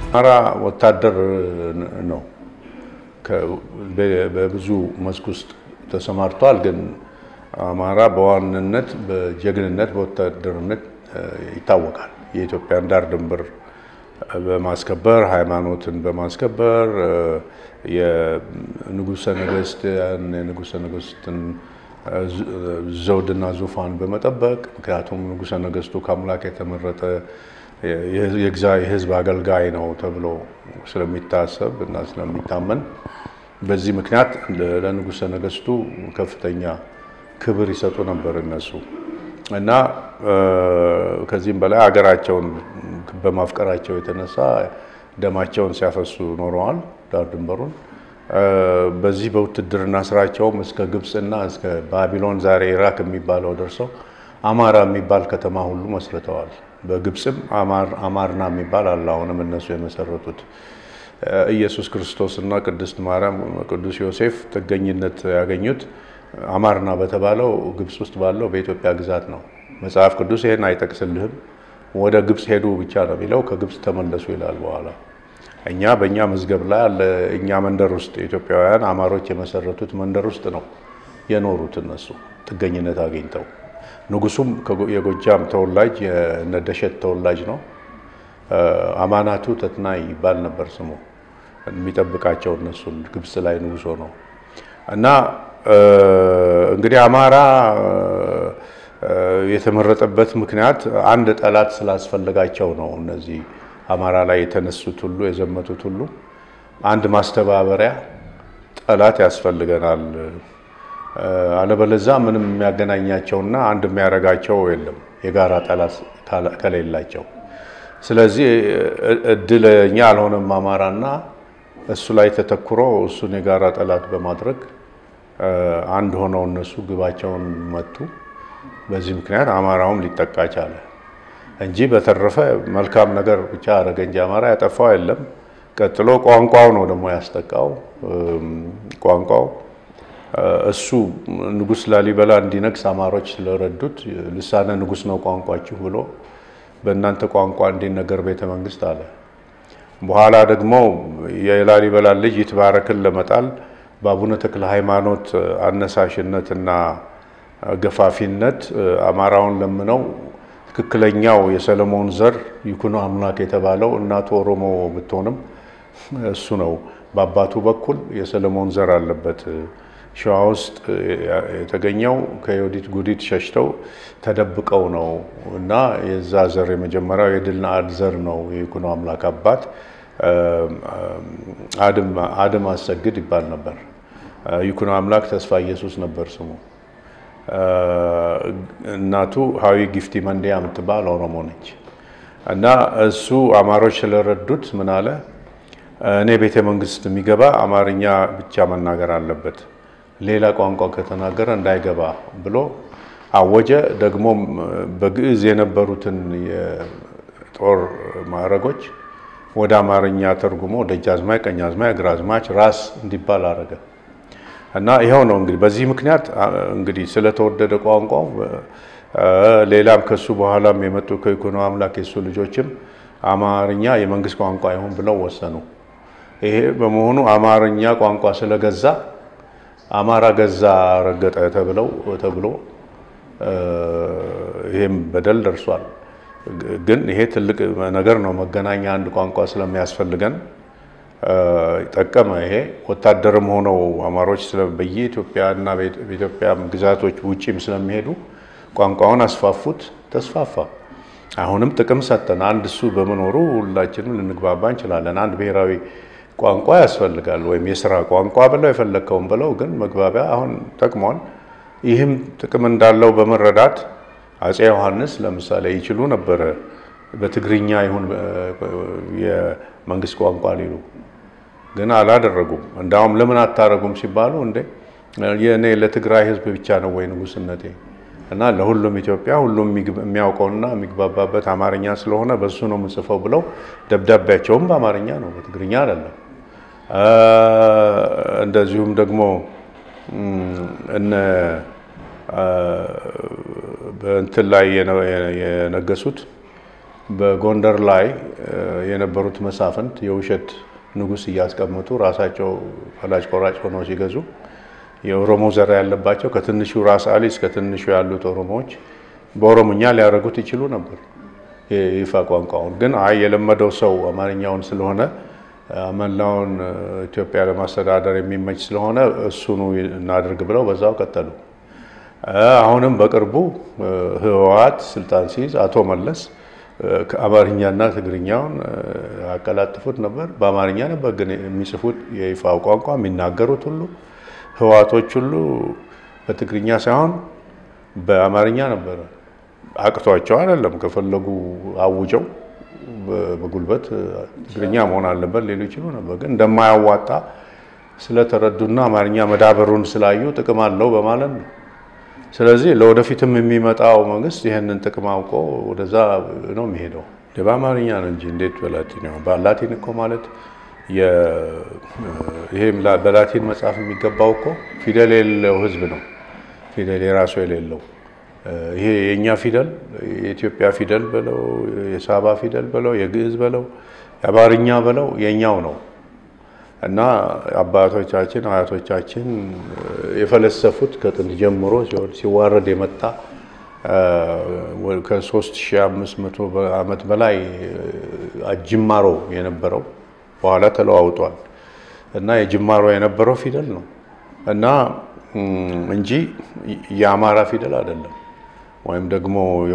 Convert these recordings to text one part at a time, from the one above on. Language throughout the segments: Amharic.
አማራ ወታደር ነው። በብዙ መስክ ውስጥ ተሰማርቷል። ግን አማራ በዋንነት በጀግንነት በወታደርነት ይታወቃል። የኢትዮጵያን ዳር ድንበር በማስከበር ሃይማኖትን በማስከበር የንጉሰ ነገስት የንጉሰ ነገስትን ዘውድና ዙፋን በመጠበቅ ምክንያቱም ንጉሰ ነገስቱ ከአምላክ የተመረጠ የህዝብ አገልጋይ ነው ተብሎ ስለሚታሰብ እና ስለሚታመን በዚህ ምክንያት ለንጉሰ ነገስቱ ከፍተኛ ክብር ይሰጡ ነበር እነሱ እና ከዚህም በላይ ሀገራቸውን በማፍቀራቸው የተነሳ ደማቸውን ሲያፈሱ ኖረዋል ዳር ድንበሩን። በዚህ በውትድርና ስራቸውም እስከ ግብፅና እስከ ባቢሎን ዛሬ ኢራክ የሚባለው ደርሰው አማራ የሚባል ከተማ ሁሉ መስርተዋል። በግብፅም አማርና የሚባል አለ። አሁንም እነሱ የመሰረቱት ኢየሱስ ክርስቶስ እና ቅድስት ማርያም ቅዱስ ዮሴፍ ጥገኝነት ያገኙት አማርና በተባለው ግብፅ ውስጥ ባለው በኢትዮጵያ ግዛት ነው። መጽሐፍ ቅዱስ ይህን አይጠቅስልህም። ወደ ግብፅ ሄዱ ብቻ ነው የሚለው። ከግብፅ ተመለሱ ይላል በኋላ። እኛ በእኛ መዝገብ ላይ አለ። እኛ መንደር ውስጥ ኢትዮጵያውያን አማሮች የመሰረቱት መንደር ውስጥ ነው የኖሩት እነሱ ጥገኝነት አግኝተው። ንጉሱም የጎጃም ተወላጅ የነደሸት ተወላጅ ነው። አማናቱ ተትናይ ይባል ነበር ስሙ። የሚጠብቃቸው እነሱን ግብፅ ላይ ንጉሶ ነው እና እንግዲህ አማራ የተመረጠበት ምክንያት አንድ ጠላት ስላስፈለጋቸው ነው። እነዚህ አማራ ላይ የተነሱት ሁሉ የዘመቱት ሁሉ አንድ ማስተባበሪያ ጠላት ያስፈልገናል፣ አለበለዛ ምንም የሚያገናኛቸውና አንድ የሚያደርጋቸው የለም የጋራ ጠላት ከሌላቸው። ስለዚህ እድለኛ አልሆነም አማራና እሱ ላይ ተተኩሮ እሱን የጋራ ጠላት በማድረግ አንድ ሆነው እነሱ ግባቸውን መቱ። በዚህ ምክንያት አማራውም ሊጠቃ ቻለ እንጂ በተረፈ መልካም ነገር ብቻ አደረገ እንጂ አማራ ያጠፋው የለም። ቀጥሎ ቋንቋው ነው ደግሞ ያስጠቃው። ቋንቋው እሱ ንጉሥ ላሊበላ እንዲነግስ አማሮች ስለረዱት ልሳነ ንጉሥ ነው ቋንቋችሁ ብሎ በእናንተ ቋንቋ እንዲነገር ቤተ መንግስት አለ። በኋላ ደግሞ የላሊበላ ልጅ ይትባረክን ለመጣል በአቡነ ተክለ ሃይማኖት አነሳሽነትና ገፋፊነት አማራውን ለምነው ትክክለኛው የሰለሞን ዘር ይኩኖ አምላክ የተባለው እናቱ ኦሮሞ ብትሆንም እሱ ነው በአባቱ በኩል የሰለሞን ዘር አለበት። ሸዋ ውስጥ የተገኘው ከዮዲት ጉዲት ሸሽተው ተደብቀው ነው እና የዛ ዘር የመጀመሪያው የድል ነአድ ዘር ነው የይኩኖ አምላክ አባት አድም አሰግድ ይባል ነበር። ይኩኖ አምላክ ተስፋ ኢየሱስ ነበር ስሙ። እናቱ ሀዊ ጊፍቲ መንዲያ የምትባል ኦሮሞ ነች። እና እሱ አማሮች ስለረዱት ምን አለ፣ እኔ ቤተ መንግስት የሚገባ አማርኛ ብቻ መናገር አለበት፣ ሌላ ቋንቋ ከተናገረ እንዳይገባ ብሎ አወጀ። ደግሞም በግዕዝ የነበሩትን የጦር ማዕረጎች ወደ አማርኛ ተርጉሞ ደጃዝማች፣ ቀኛዝማች፣ ግራዝማች፣ ራስ እንዲባል አረገ። እና ይኸው ነው እንግዲህ በዚህ ምክንያት እንግዲህ ስለተወደደ ቋንቋው ሌላም ከሱ በኋላም የመጡ ከይኩኖ አምላክ የሱ ልጆችም አማርኛ የመንግስት ቋንቋ ይሁን ብለው ወሰኑ። ይሄ በመሆኑ አማርኛ ቋንቋ ስለገዛ አማራ ገዛ ረገጠ ተብለው ተብሎ ይሄም በደል ደርሷል። ግን ይሄ ትልቅ ነገር ነው። መገናኛ አንድ ቋንቋ ስለሚያስፈልገን ጠቀመ። ይሄ ወታደርም ሆነው አማሮች በየኢትዮጵያ እና በኢትዮጵያ ግዛቶች ውጪም ስለሚሄዱ ቋንቋውን አስፋፉት፣ ተስፋፋ። አሁንም ጥቅም ሰጠን። አንድ እሱ በመኖሩ ሁላችንም ልንግባባ እንችላለን። አንድ ብሔራዊ ቋንቋ ያስፈልጋል፣ ወይም የስራ ቋንቋ ብለው የፈለግከውን ብለው፣ ግን መግባቢያ አሁን ጠቅሟል። ይህም ጥቅም እንዳለው በመረዳት አፄ ዮሐንስ ለምሳሌ ይችሉ ነበረ በትግርኛ ይሁን የመንግስት ቋንቋ ሊሉ ግን አላደረጉም። እንዳውም ለምን አታረጉም ሲባሉ እንዴ የእኔ ለትግራይ ሕዝብ ብቻ ነው ወይ ንጉስነቴ እና ለሁሉም ኢትዮጵያ ሁሉም የሚያውቀውና የሚግባባበት አማርኛ ስለሆነ በሱ ነው የምጽፈው ብለው ደብዳቤያቸውም በአማርኛ ነው፣ በትግርኛ አይደለም። እንደዚሁም ደግሞ እነ በእንትን ላይ የነገሱት በጎንደር ላይ የነበሩት መሳፍንት የውሸት ንጉሥ እያስቀመጡ ራሳቸው ፈላጭ ቆራጭ ሆነው ሲገዙ የኦሮሞ ዘር ያለባቸው ከትንሹ ራስ አሊ እስከ ትንሹ ያሉት ኦሮሞዎች በኦሮሞኛ ሊያደርጉት ይችሉ ነበር የይፋ ቋንቋውን። ግን አይ የለመደው ሰው አማርኛውን ስለሆነ መላውን ኢትዮጵያ ለማስተዳደር የሚመች ስለሆነ እሱኑ እናድርግ ብለው በዛው ቀጠሉ። አሁንም በቅርቡ ህወሓት ስልጣን ሲይዝ አቶ መለስ አማርኛና ትግርኛውን ያቀላጥፉት ነበር። በአማርኛ ነበር ግን የሚጽፉት የይፋው ቋንቋ የሚናገሩት ሁሉ ህወሓቶች ሁሉ በትግርኛ ሳይሆን በአማርኛ ነበረ። አቅቷቸው አይደለም፣ ከፈለጉ አውጀው በጉልበት ትግርኛ መሆን አለበት ሌሉ ይችሉ ነበር። ግን እንደማያዋጣ ስለተረዱና አማርኛ መዳበሩን ስላዩ ጥቅም አለው በማለት ነው። ስለዚህ ለወደፊትም የሚመጣው መንግስት ይህንን ጥቅም አውቆ ወደዛ ነው የሚሄደው። በአማርኛ ነው እንጂ እንዴት በላቲን ነው? በላቲን እኮ ማለት ይሄ በላቲን መጽሐፍ የሚገባው እኮ ፊደል የሌለው ህዝብ ነው። ፊደል የራሱ የሌለው ይሄ የእኛ ፊደል የኢትዮጵያ ፊደል በለው የሳባ ፊደል በለው የግዕዝ በለው የአማርኛ በለው የእኛው ነው እና አባቶቻችን አያቶቻችን የፈለሰፉት ከጥንት ጀምሮ ሲዋረድ የመጣ ከ3500 ዓመት በላይ ጅማሮ የነበረው በኋላ ተለዋውጧል እና የጅማሮ የነበረው ፊደል ነው እና እንጂ የአማራ ፊደል አይደለም፣ ወይም ደግሞ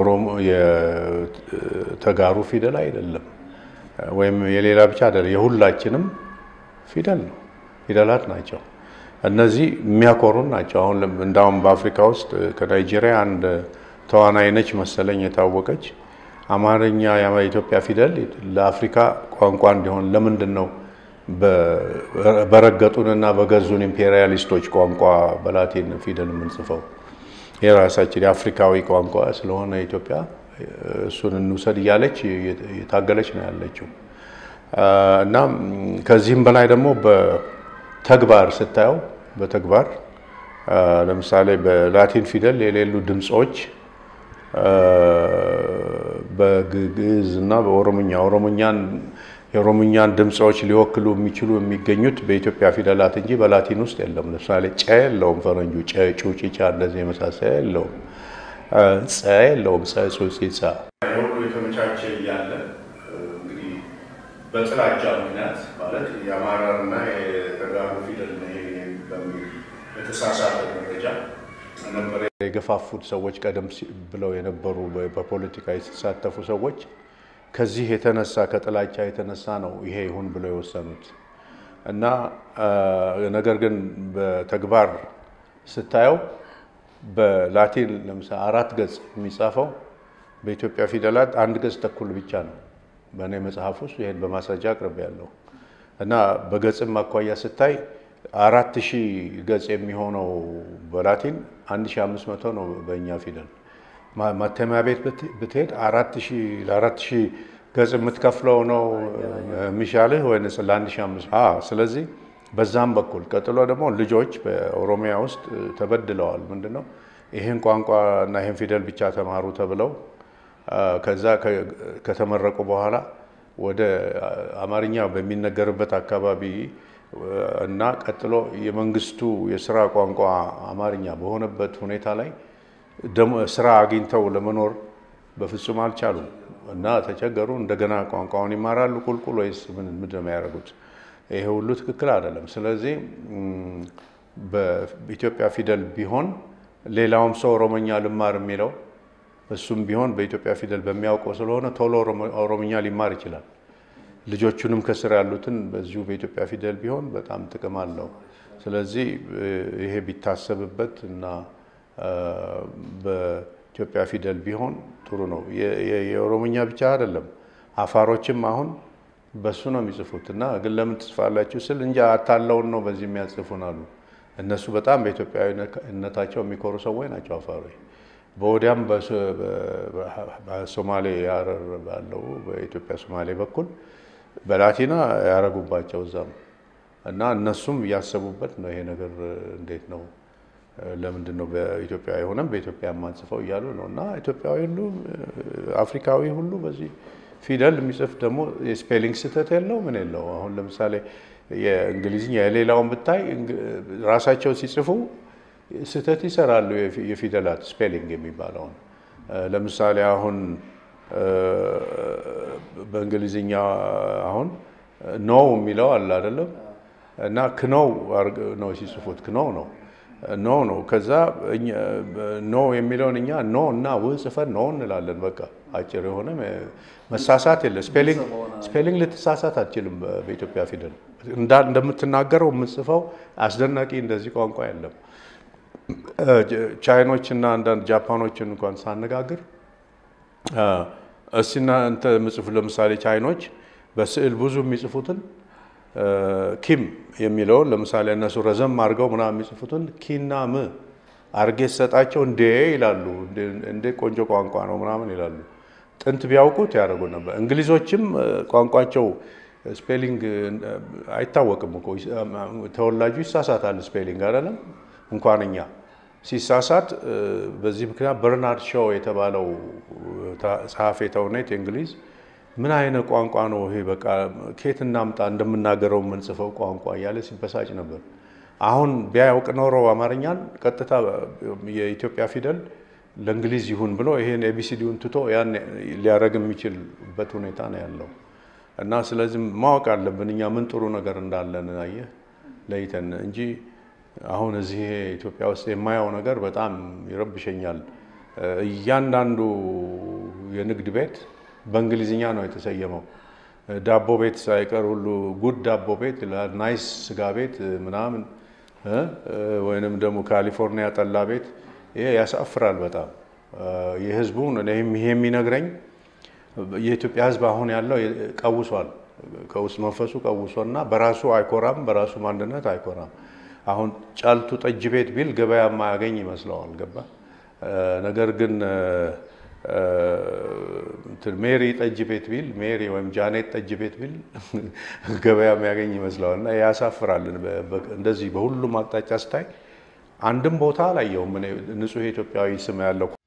የተጋሩ ፊደል አይደለም፣ ወይም የሌላ ብቻ አይደለም። የሁላችንም ፊደል ነው። ፊደላት ናቸው። እነዚህ የሚያኮሩን ናቸው። አሁን እንዳውም በአፍሪካ ውስጥ ከናይጄሪያ አንድ ተዋናይ ነች መሰለኝ የታወቀች አማርኛ የኢትዮጵያ ፊደል ለአፍሪካ ቋንቋ እንዲሆን ለምንድን ነው በረገጡንና በገዙን ኢምፔሪያሊስቶች ቋንቋ በላቲን ፊደል የምንጽፈው? የራሳችን የአፍሪካዊ ቋንቋ ስለሆነ ኢትዮጵያ እሱን እንውሰድ እያለች የታገለች ነው ያለችው። እና ከዚህም በላይ ደግሞ በተግባር ስታየው በተግባር ለምሳሌ በላቲን ፊደል የሌሉ ድምፆች በግዕዝ እና በኦሮምኛ ኦሮምኛን የኦሮምኛን ድምፆች ሊወክሉ የሚችሉ የሚገኙት በኢትዮጵያ ፊደላት እንጂ በላቲን ውስጥ የለም። ለምሳሌ ጨ የለውም፣ ፈረንጁ ጨ፣ ጩ፣ ጪጫ እንደዚህ የመሳሰያ የለውም። ጸ የለውም፣ ጸ፣ ጹ፣ ጺ፣ ጸ ሁሉ የተመቻቸ እያለ እንግዲህ በጥላቻ ምክንያት ማለት የአማራና የተጋሩ ፊደል በሚል የተሳሳተ መረጃ ነበረ የገፋፉት ሰዎች ቀደም ብለው የነበሩ በፖለቲካ የተሳተፉ ሰዎች ከዚህ የተነሳ ከጥላቻ የተነሳ ነው ይሄ ይሁን ብለው የወሰኑት እና ነገር ግን በተግባር ስታየው በላቲን ለምሳሌ አራት ገጽ የሚጻፈው በኢትዮጵያ ፊደላት አንድ ገጽ ተኩል ብቻ ነው። በእኔ መጽሐፍ ውስጥ ይሄን በማስረጃ አቅርቤ ያለው እና በገጽም አኳያ ስታይ አራት ሺህ ገጽ የሚሆነው በላቲን አንድ ሺህ አምስት መቶ ነው በእኛ ፊደል ማተሚያ ቤት ብትሄድ ለአራት ሺህ ገጽ የምትከፍለው ነው የሚሻልህ ወይንስ ለአንድ ሺህ አምስት ስለዚህ በዛም በኩል ቀጥሎ ደግሞ ልጆች በኦሮሚያ ውስጥ ተበድለዋል። ምንድን ነው ይህን ቋንቋ እና ይህን ፊደል ብቻ ተማሩ ተብለው ከዛ ከተመረቁ በኋላ ወደ አማርኛ በሚነገርበት አካባቢ እና ቀጥሎ የመንግስቱ የስራ ቋንቋ አማርኛ በሆነበት ሁኔታ ላይ ስራ አግኝተው ለመኖር በፍጹም አልቻሉም እና ተቸገሩ። እንደገና ቋንቋውን ይማራሉ ቁልቁል ወይስ ምንድን ነው የሚያደርጉት? ይሄ ሁሉ ትክክል አይደለም። ስለዚህ በኢትዮጵያ ፊደል ቢሆን ሌላውም ሰው ኦሮሞኛ ልማር የሚለው እሱም ቢሆን በኢትዮጵያ ፊደል በሚያውቀው ስለሆነ ቶሎ ኦሮሞኛ ሊማር ይችላል። ልጆቹንም ከስር ያሉትን በዚሁ በኢትዮጵያ ፊደል ቢሆን በጣም ጥቅም አለው። ስለዚህ ይሄ ቢታሰብበት እና በኢትዮጵያ ፊደል ቢሆን ጥሩ ነው። የኦሮሞኛ ብቻ አይደለም፣ አፋሮችም አሁን በሱ ነው የሚጽፉት እና ግን ለምን ትጽፋላችሁ ስል እንጂ አታለውን ነው በዚህ የሚያጽፉን አሉ። እነሱ በጣም በኢትዮጵያዊነታቸው የሚኮሩ ሰዎች ናቸው አፋሮች። በወዲያም በሶማሌ ሀረር ባለው በኢትዮጵያ ሶማሌ በኩል በላቲና ያረጉባቸው እዛም እና እነሱም እያሰቡበት ነው። ይሄ ነገር እንዴት ነው ለምንድን ነው በኢትዮጵያ የሆነም በኢትዮጵያ የማንጽፈው እያሉ ነው። እና ኢትዮጵያዊ ሁሉ አፍሪካዊ ሁሉ በዚህ ፊደል የሚጽፍ ደግሞ የስፔሊንግ ስህተት የለው ምን የለው። አሁን ለምሳሌ የእንግሊዝኛ የሌላውን ብታይ ራሳቸው ሲጽፉ ስህተት ይሰራሉ። የፊደላት ስፔሊንግ የሚባለውን ለምሳሌ አሁን በእንግሊዝኛ አሁን ኖው የሚለው አለ አይደለም እና ክኖው ነው ሲጽፉት ክኖው ነው ኖ ነው። ከዛ ኖ የሚለውን እኛ ኖ እና ው ጽፈን ኖ እንላለን። በቃ አጭር የሆነ መሳሳት የለ። ስፔሊንግ ልትሳሳት አትችልም። በኢትዮጵያ ፊደል እንደምትናገረው የምጽፈው አስደናቂ እንደዚህ ቋንቋ የለም። ቻይኖች እና አንዳንድ ጃፓኖችን እንኳን ሳነጋግር እስቲ እናንተ ምጽፉ ለምሳሌ ቻይኖች በስዕል ብዙ የሚጽፉትን ኪም የሚለውን ለምሳሌ እነሱ ረዘም አድርገው ምናምን የሚጽፉትን ኪና ም አርጌ ሰጣቸው እንዴ ይላሉ። እንዴ ቆንጆ ቋንቋ ነው ምናምን ይላሉ። ጥንት ቢያውቁት ያደርጉ ነበር። እንግሊዞችም ቋንቋቸው ስፔሊንግ አይታወቅም እኮ ተወላጁ ይሳሳታል። ስፔሊንግ አይደለም እንኳን እኛ ሲሳሳት በዚህ ምክንያት በርናርድ ሾው የተባለው ጸሐፌ ተውኔት የእንግሊዝ ምን አይነት ቋንቋ ነው ይሄ? በቃ ኬት እናምጣ እንደምናገረው የምንጽፈው ቋንቋ እያለ ሲበሳጭ ነበር። አሁን ቢያውቅ ኖሮ አማርኛን ቀጥታ የኢትዮጵያ ፊደል ለእንግሊዝ ይሁን ብሎ ይሄን ኤቢሲዲውን ትቶ ያን ሊያደርግ የሚችልበት ሁኔታ ነው ያለው እና ስለዚህ ማወቅ አለብን እኛ ምን ጥሩ ነገር እንዳለን አየህ ለይተን እንጂ አሁን እዚህ ኢትዮጵያ ውስጥ የማየው ነገር በጣም ይረብሸኛል። እያንዳንዱ የንግድ ቤት በእንግሊዝኛ ነው የተሰየመው። ዳቦ ቤት ሳይቀር ሁሉ ጉድ ዳቦ ቤት፣ ናይስ ስጋ ቤት ምናምን ወይንም ደግሞ ካሊፎርኒያ ጠላ ቤት። ይሄ ያሳፍራል በጣም የህዝቡን ይሄ የሚነግረኝ የኢትዮጵያ ህዝብ አሁን ያለው ቀውሷል። ከውስጥ መንፈሱ ቀውሶና በራሱ አይኮራም፣ በራሱ ማንነት አይኮራም። አሁን ጫልቱ ጠጅ ቤት ቢል ገበያ ማያገኝ ይመስለዋል። ገባ ነገር ግን ሜሪ ጠጅ ቤት ቢል ሜሪ ወይም ጃኔት ጠጅ ቤት ቢል ገበያ የሚያገኝ ይመስለዋል። እና ያሳፍራል። እንደዚህ በሁሉም አቅጣጫ ስታይ አንድም ቦታ አላየውም። ንጹህ ኢትዮጵያዊ ስም ያለው